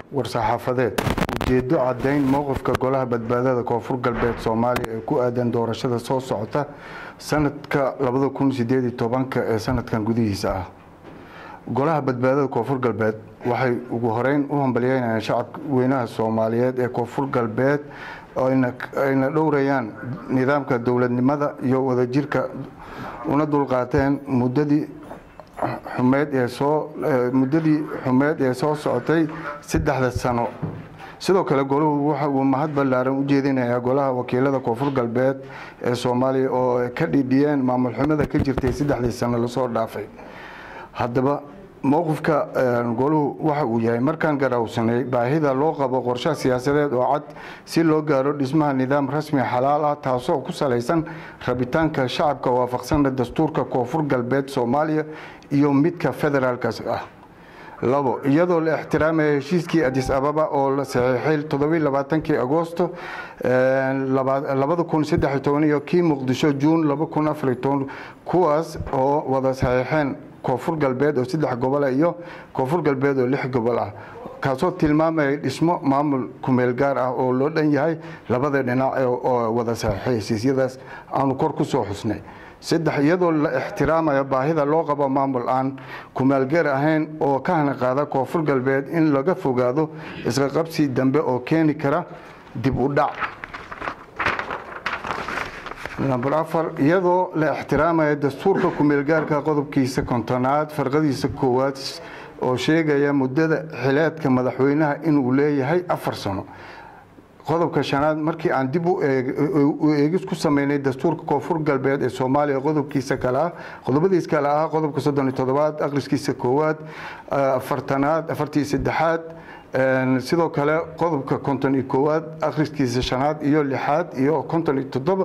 war-saxaafadeed ujeedo caddayn mowqifka golaha badbaadada koonfur galbeed soomaaliya ee ku aadan doorashada soo socota sanadka ee sanadkan gudihiisa ah golaha badbaadada koonfur galbeed waxay ugu horeyn u hambalyeynayaan shacabka weynaha soomaaliyeed ee koonfur galbeed ayna dhowrayaan nidaamka dowladnimada iyo wadajirka una dulqaateen muddadii xumeed ee soo muddadii xumeed ee soo socotay saddexda sano sidoo kale golahu waxa uu mahad ballaaran u jeedinayaa golaha wakiilada koonfur galbeed ee soomaaliya oo ka dhidhiyeen maamul xumada ka jirtay saddexdii sano lasoo dhaafay haddaba mowqifka goluhu waxa uu yahay markaan garawsanay baahida loo qabo qorshe siyaasadeed oo cad si loo gaaro dhismaha nidaam rasmi xalaal ah taasoo ku salaysan rabitaanka shacabka waafaqsana dastuurka koonfur galbeed soomaaliya iyo midka federaalkas ah labo iyadoo la ixtiraamaya heshiiskii adis ababa oo la saxiixay todobaylabaatanki agoosto labada kun saddex toban iyo kii muqdisho juun laba kun afar toban kuwaas oo wada saxiixeen koonfur galbeed oo saddex gobol ah iyo koonfur galbeed oo lix gobol ah kaasoo tilmaamaya dhismo maamul kumeel gaar ah oo loo dhan yahay labada dhinac oo wada saxiixay hesiisyadaas aanu kor ku soo xusnay saddex iyadoo la ixtiraamaya baahida loo qabo maamul aan kumaalgeer ahayn oo ka hana qaada koonfur galbeed in laga fogaado isqaqabsi dambe oo keeni kara dib u dhac number afar iyadoo la ixtiraamaya dastuurka kumeelgaarka qodobkiisa kontonaad farqadiisa koowaad oo sheegaya muddada xileedka madaxweynaha inuu leeyahay afar sano qodobka shanaad markii aan dib u eegis ku sameynay dastuurka koonfur galbeed ee soomaaliya qodobkiisa kale ah qodobadiis kale ah qodobka soddon iyo toddobaad akhriskiisa koowaad afartanaad afartii saddexaad sidoo kale qodobka konton iyo koowaad akhriskiisa shanaad iyo lixaad iyo konton iyo toddoba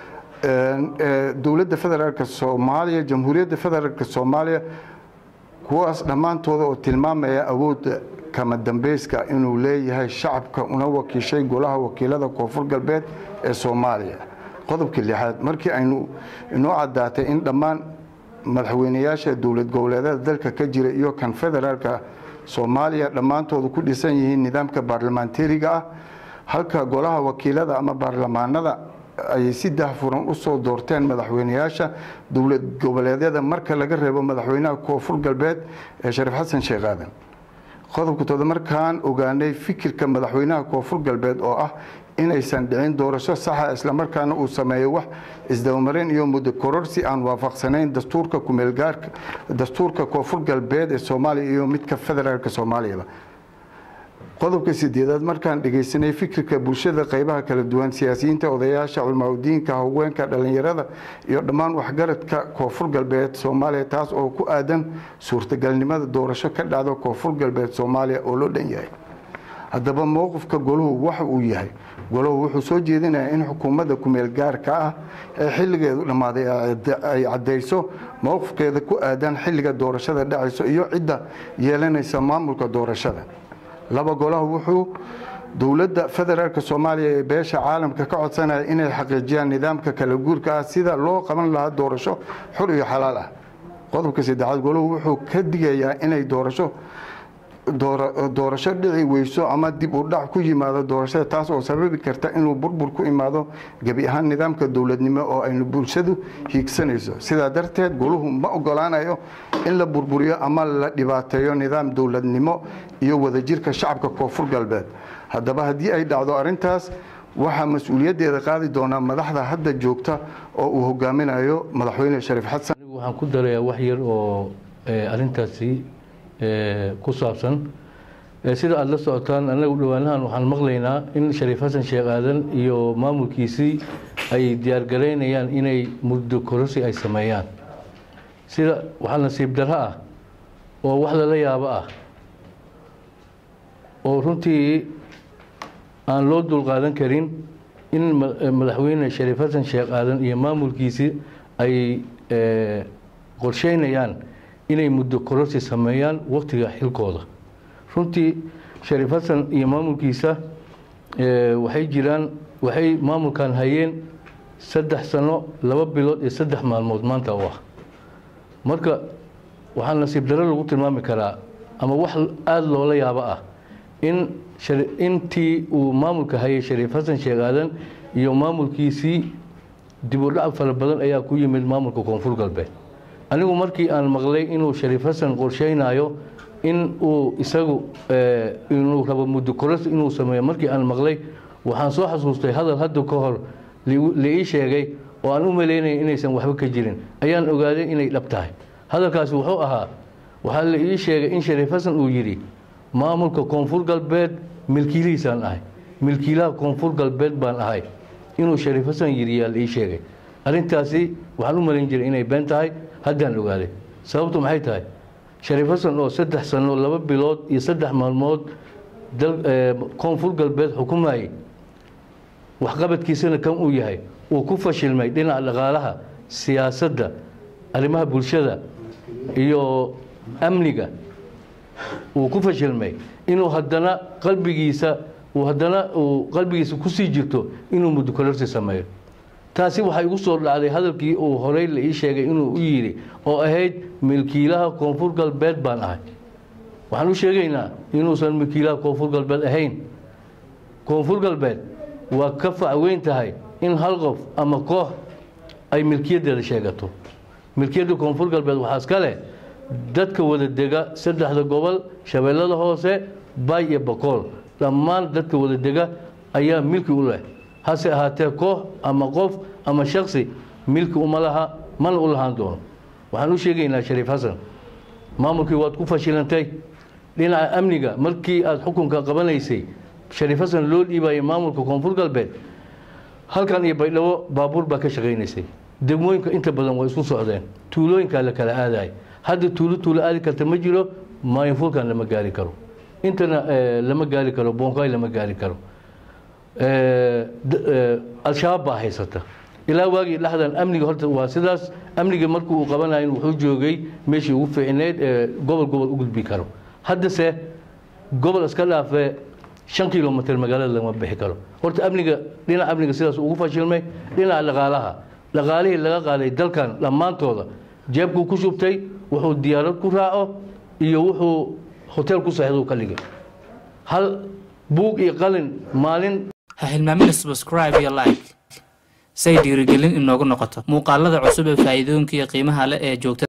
dowladda federaalk soomaaliya jamhuuriyadda federaalk soomaaliya kuwaas dhammaantooda oo tilmaamaya awoodda kama dambeyska inuu leeyahay shacabka una wakiishay golaha wakiilada koonfur galbeed ee soomaaliya qodobka lixaad markii aynu inoo caddaatay in dhammaan madaxweynayaasha dowlad goboleedyada dalka ka jira iyo kan federaalka soomaaliya dhammaantooda ku dhisan yihiin nidaamka baarlamaantariga ah halka golaha wakiilada ama baarlamaanada ayay si dahfuran usoo doorteen madaxweynayaasha dowlad goboleedyada marka laga reebo madaxweynaha koonfur galbeed ee shariif xasan sheekh aadan qodobka tooda markaan ogaanay fikirka madaxweynaha koonfur galbeed oo ah inaysan dhicin doorasho saxa islamarkaana uu sameeyo wax isdabamarin iyo muddo kororsi aan waafaqsanayn dastuurka kumeelgaarka dastuurka koonfur galbeed ee soomaaliya iyo midka federaalka soomaaliyaba qodobka sideedaad markaan dhegaysanay fikirka bulshada qaybaha kala duwan siyaasiyiinta odayaasha culmaaudiinka haweenka dhallinyarada iyo dhammaan waxgaradka koonfur galbeed soomaaliya taas oo ku aadan suurtagalnimada doorasho ka dhacda koonfur galbeed soomaaliya oo loo dhan yahay haddaba mowqifka golahu waxa uu yahay golahu wuxuu soo jeedinayaa in xukuumadda kumeel gaarka ah ee xilligeedu dhammaaday ay caddayso mowqifkeeda ku aadan xilliga doorashada dhacayso iyo cidda yeelanaysa maamulka doorashada laba golahu wuxuu dowladda federaalk soomaaliya ee beesha caalamka ka codsanaya inay xaqiijiyaan nidaamka kala guurka ah sida loo qaban lahaa doorasho xur iyo xalaal ah qodobka saddexaad golahu wuxuu ka digayaa inay doorasho doorasho dhici weyso ama dib u dhac ku yimaado doorashada taas oo sababi karta inuu burbur ku imaado gebi ahaan nidaamka dowladnimo oo aynu bulshadu hiigsanayso sidaa darteed goluhu ma ogolaanayo in la burburiyo ama la dhibaateeyo nidaam dowladnimo iyo wadajirka shacabka koonfur galbeed haddaba haddii ay dhacdo arintaas waxaa mas-uuliyaddeeda qaadi doonaa madaxda hadda joogta oo uu hogaaminayo madaxweyne shariif xasan waxaan ku darayaa wax yar oo arintaasi ku saabsan sida aada la socotaan anagu dhowaanahan waxaan maqlaynaa in shariif xasan sheekh aadan iyo maamulkiisii ay diyaargaraynayaan inay muddo kororsi ay sameeyaan sida waxaa nasiib darro ah oo wax lala yaabo ah oo runtii aan loo dulqaadan karin in madaxweyne shariif xasan sheekh aadan iyo maamulkiisii ay qorsheynayaan inay muddo kororsi sameeyaan waktiga xilkooda runtii shariif xasan iyo maamulkiisa waxay jiraan waxay maamulkan hayeen saddex sano laba bilood iyo saddex maalmood maanta u ah marka waxaa nasiib darro lagu tilmaami karaa ama wax aada loola yaabo ah in intii uu maamulka hayay shariif xasan sheekh aadan iyo maamulkiisii dibudhac fara badan ayaa ku yimid maamulka koonfur galbeed anigu markii aan maqlay inuu shariif xasan qorsheynayo in uu isagu inuu rabo muddo koras inuu sameeyo markii aan maqlay waxaan soo xasuustay hadal hadda ka hor la ii sheegay oo aan u malaynaya inaysan waxba ka jirin ayaan ogaaday inay dhab tahay hadalkaasi wuxuu ahaa waxaa la ii sheegay in shariif xasan uu yidhi maamulka koonfur galbeed milkiilihiisaan ahay milkiilaha koonfur galbeed baan ahay inuu shariif xasan yidhi yaa la ii sheegay arrintaasi waxaan u malayn jiray inay been tahay haddaan ogaaday sababtu maxay tahay shariif xasan oo saddex sano laba bilood iyo saddex maalmood koonfur galbeed xukumayay waxqabadkiisana kan uu yahay uu ku fashilmay dhinaca dhaqaalaha siyaasadda arrimaha bulshada iyo amniga uu ku fashilmay inuu haddana qalbigiisa uu haddana uu qalbigiisa kusii jirto inuu muddokolarsi sameeyo taasi waxaa igu soo dhacday hadalkii uu horey la ii sheegay inuu u yidhi oo ahayd milkiilaha koonfur galbeed baan ahay waxaan u sheegaynaa inuusan milkiilaha koonfur galbeed ahayn koonfur galbeed waa ka facweyn tahay in hal qof ama koox ay milkiyaddeeda sheegato milkiyadda koonfur galbeed waxaa iska leh dadka wada dega saddexda gobol shabeellada hoose bay iyo bakool dhammaan dadka wada dega ayaa milki u leh hase ahaatee koox ama qof ama shaksi milki uma laha mana u lahaan doono waxaan u sheegaynaa shariif xasan maamulkii waad ku fashilantay dhinaca amniga markii aada xukunka qabanaysay shariif xasan loo dhiibayay maamulka koonfur galbeed halkan iyo baydhabo baabuur baa ka shaqaynaysay degmooyinka inta badan waa isku socdeen tuulooyinkaa la kala aadaay hadda tuulo tuulo aadi karta ma jiro maayinfuulkan lama gaari karo intana lama gaari karo boonkaay lama gaari karo al-shabaab baa haysata ilaa waagii dhexdan amniga horta waa sidaas amniga markii uu qabanayo wuxuu joogay meeshii ugu fiicneyd ee gobol gobol u gudbi karo haddase gobol iska dhaafee shan kilomitr magaalada lama bixi karo horta amniga dhinaca amniga sidaas ugu fashilmay dhinaca dhaqaalaha dhaqaalihii laga qaaday dalkan dhammaantooda jeebkuu ku shubtay wuxuu diyaarad ku raaco iyo wuxuu hotel ku seexdo ka dhigay hal buug iyo qalin maalin ha hilmaamina subscribe iyo like say dhiirigelin inoogu noqoto muuqaalada cusub ee faa'iidooyinka iyo qiimaha leh ee joogta